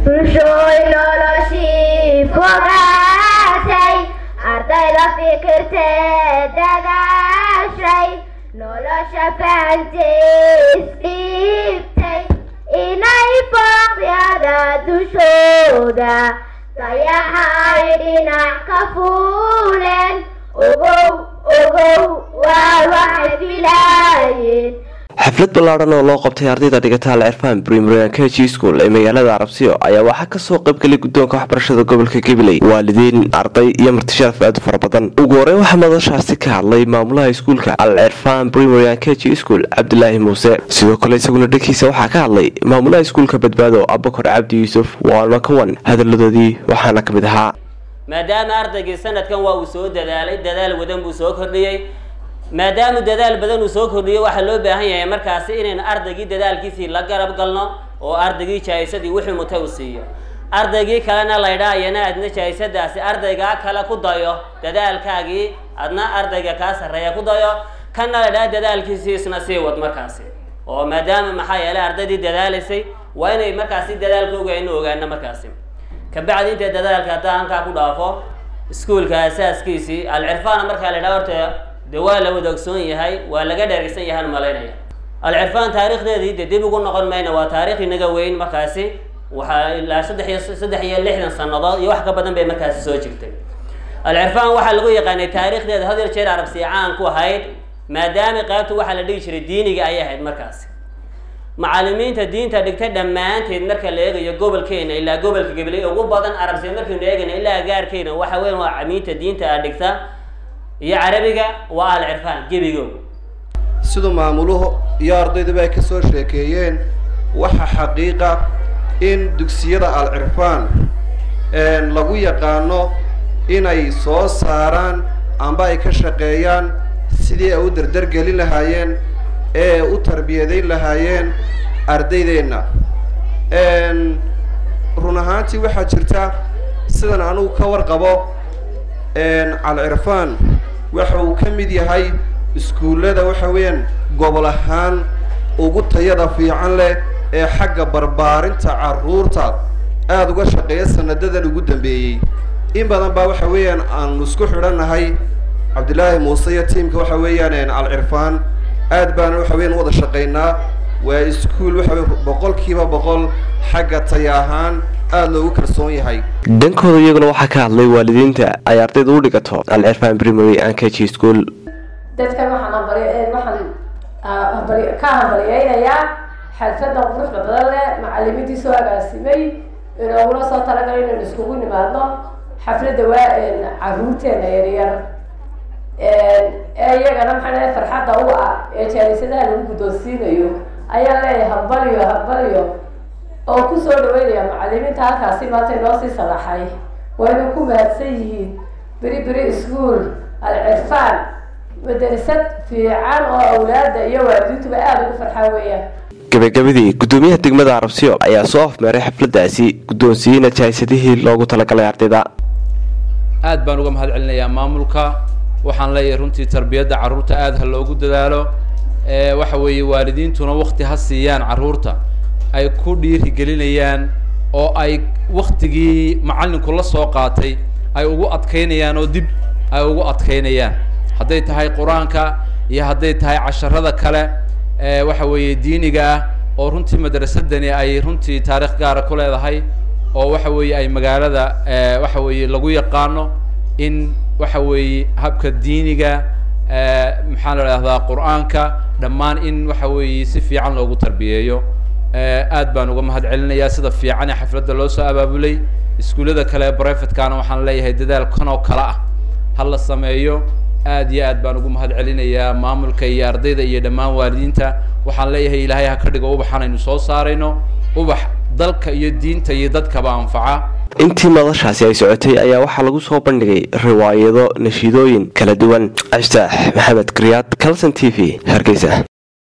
bulshooy noloshii fogaatay ardayda fikirtee dadaashay nolosha fahantees dhiibtay inay booqyada dushooda dayaxay dhinac ka fuuleen ogow ogow waa waxay filaayeen xaflad ballaadhan oo loo qabtay ardayda dhigata al cirfaan primarian kg school ee magaalada arabsiyo ayaa waxaa kasoo qaybgelay guddoonka waxbarashada gobolka gabiley waalidiin arday iyo martisharaf aad u fara badan ugu horeyn waxaa madashaasi ka hadlay maamulaha iskuulka al cirfaan primarian kg school cabdilaahi muuse sidoo kale isaguna dhankiisa waxaa ka hadlay maamulaha iskuulka badbaado abakor cabdi yuusuf waana kawan hadaladoodii waxaana ka mid ahaa maadaama ardaygii sanadkan waa uu soo dadaalay dadaal wadan buu soo kordhiyey maadaama dadaal badan uu soo kordhiyo waxaa loo baahan yahay markaasi inaynu ardaygii dadaalkiisii la garab galno oo ardaygii jaahisadii wixii mutay u siiyo ardaygii kalena laydhaa iyana adna jaahishadaasi ardaygaa kale ku dayo dadaalkaagii adna ardayga kaa sarreeya ku dayo kana laydhaa dadaalkiisii isna sii wad markaasi oo maadaama maxaa yeelay ardaydii dadaalaysay waa inay markaasi dadaalkooga aynu ogaano markaasi kabacdi intay dadaalka haddaa halkaa ku dhaafo iskuulka asaaskiisii alcirfaana markaa la ydhaha horta de waa la wada ogsoon yahay waa laga dheeraysan yahaan malaynaya alcirfaan taarikhdeedii de dib ugu noqon mayna waa taarikh inaga weyn markaasi waxaa ilaa saddex iyo saddex iyo lixdan sanadood iyo wax ka badan bay markaasi soo jirtay alcirfaan waxaa lagu yaqaanay taarikhdeeda had yar jeer arabsi caan ku ahayd maadaama qaybta waxaa la dhigi jiray diiniga ayay ahayd markaasi macalimiinta diinta dhigta dhammaanteed marka la eegayo gobolkeena ilaa gobolka gabiley ugu badan arabsiya markaynu eegayna ilaa gaarkeena waxa weyn waa camiinta diinta a dhigta iyo carabiga waa al cirfaan gebigo siduu maamuluhu iyo ardayduba ay ka soo sheekeeyeen waxa xaqiiqa in dugsiyada al cirfaan lagu yaqaano inay soo saaraan amba ay ka shaqeeyaan sidii ay u dardargelin lahaayeen ee u tarbiyadayn lahaayeen ardaydeenna run ahaantii waxaa jirta sidan anugu ka warqabo al cirfaan waxa uu ka mid yahay iskuullada waxa weeyaan gobol ahaan ugu tayada fiican leh ee xagga barbaarinta carruurta aada uga shaqeeya sanadadan ugu dambeeyey in badan baa waxa weeyaan aanu isku xidhannahay cabdillaahi muuse iyo tiamka waxa weeyaan al cirfaan aad baana waxa weyan wada shaqaynaa waa iskuul waxa wey boqolkiiba boqol xagga taya ahaan aada loogu kalsoon yahay dhankooda iyaguna waxaa ka hadlay waalidiinta ay ardayda u dhigato al cirfan primary and kg school dadkan waxaan ambari waxaan ambari ka hambaryeynayaa xalfadan quruxda badan leh macalimiintii soo agaasimay inoogula soo talagalay inaynu iskugu nimaadno xafladda waa caruurteena yaryar ee iyagana maxaa dhahay farxadda u ah ee jaanisadaha lagu guddoonsiinayo ayaa leeyahay hambaliyo hambaliyo oo kusoo dhaweynaya macalimiinta halkaasi maanta inoo sii salaxay wayna ku mahadsan yihiin beri beri school al cirfaan madarasad fiican oo awlaada iyo waalidiintuba aada ugu farxaan weeyaan gabagabadii guddoomiyaha degmada arabsiyo ayaa soo afmeeray xafladaasi guddoonsiiyeyna jaahisadihii loogu talagalay ardayda aad baan uga mahad celinayaa maamulka waxaan leeyahay runtii tarbiyadda carruurta aada ha loogu dadaalo waxa weeye waalidiintuna wakti ha siiyaan carruurta ay ku dhiirigelinayaan oo ay waktigii macallinku la soo qaatay ay ugu adkaynayaan oo dib ay ugu adkaynayaan hadday tahay qur-aanka iyo hadday tahay casharada kale waxa weeye diiniga ah oo runtii madrasadani ay runtii taarikh gaara ku leedahay oo waxa weeye ay magaalada waxa weeye lagu yaqaano in waxa weeye habka diiniga maxaa la idhahdaa qur-aanka dhammaan in waxa weeye si fiican loogu tarbiyeeyo aad baan uga mahad celinayaa sida fiican ee xafladda loo soo abaabulay iskuullada kale brivatekana waxaan leeyahay dadaal kan oo kale ah ha la sameeyo aad iyo aad baan ugu mahad celinayaa maamulka iyo ardayda iyo dhammaan waalidiinta waxaan leeyahay ilaahay ha ka dhigo ubaxan aynu soo saarayno ubax dalka iyo diinta iyo dadkaba anfaca intii madashaasi ay socotay ayaa waxaa lagu soo bandhigay riwaayado nashiidooyin kala duwan cabditaax maxamed kriyaad calson t v hargeysa